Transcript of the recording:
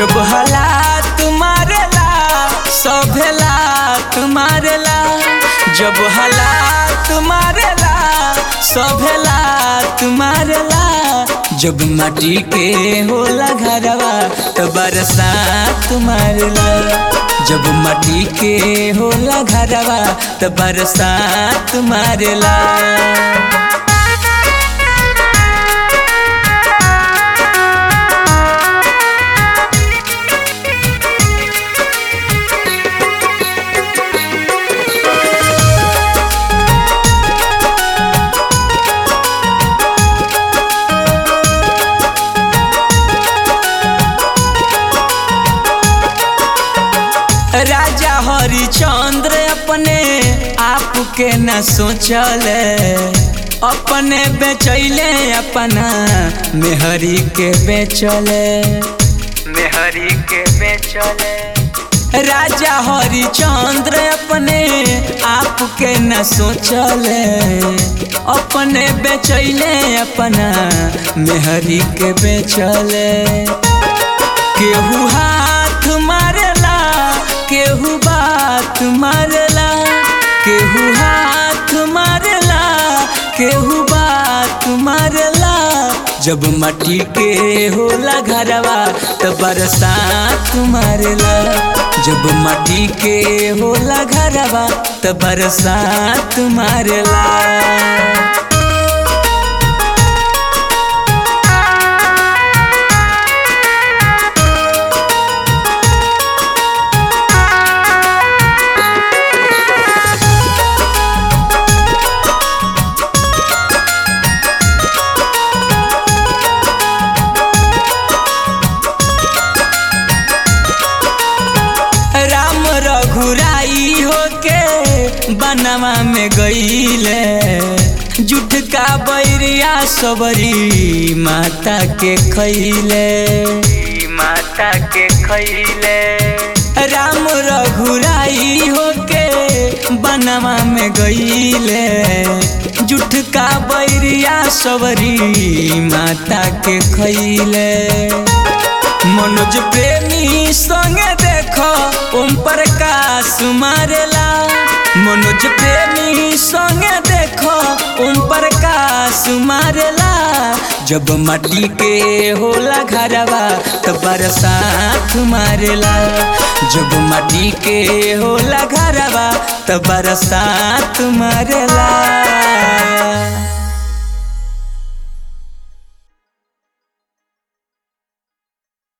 जब हालात मारेला सभेला मारेला जब हालात मारेला सभेला मारेला जब माटी के होला घरवा तो बरसात मारेला जब माटी के होला घरवा तो बरसात मारेला राजा हरिचंद्र अपने आप के न सोचले अपने बेचैले अपना मेहरी के बेचले मेहरी के बेचले राजा हरिचंद्र अपने आप के न सोचले अपने बेचैले अपना मेहरी के बेचले केहू हाथ मारेला केहू बात मारेला केहू हाथ मारेला केहू बात मारेला जब मट्टी के होला घरवा तो बरसात मारेला जब मट्टी के होला घरवा तो बरसात मारेला राम रघुराई होके बनवा में गईले जुट का बैरिया सबरी माता के खैले माता के खैले राम रघुराई होके बनवा में गईले जुट का बैरिया सबरी माता के खैले मनोज प्रेमी संगे देखो ओम प्रकाश मारेला मनोज प्रेमी संगे देखो ओम प्रकाश मारेला जब मट्टी के होला घरवा तो बरसात मारेला जब मट्टी के होला घरवा तो बरसात मारेला